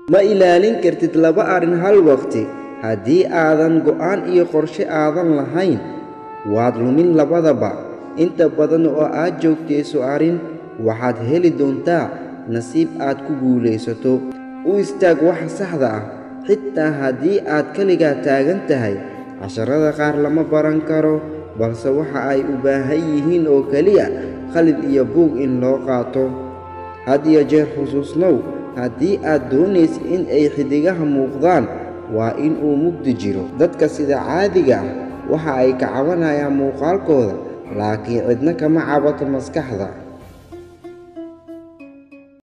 ma ilaalin kartid laba arrin hal waqti haddii aadan go'aan iyo qorshe aadan lahayn waad lumin labadaba inta badan oo aad joogtayso arrin waxaad heli doontaa nasiib aad ku guulaysato u istaag waxa saxda ah xitaa haddii aad keligaa taagan tahay casharada qaar lama baran karo balse waxa ay u baahan yihiin oo keliya qalin iyo buug in loo qaato had iyo jeer xusuusnow haddii aad doonaysa in ay xidigaha muuqdaan waa in uu mugdi jiro dadka sida caadiga ah waxa ay ka cabanayaan muuqaalkooda laakiin cidna kama cabato maskaxda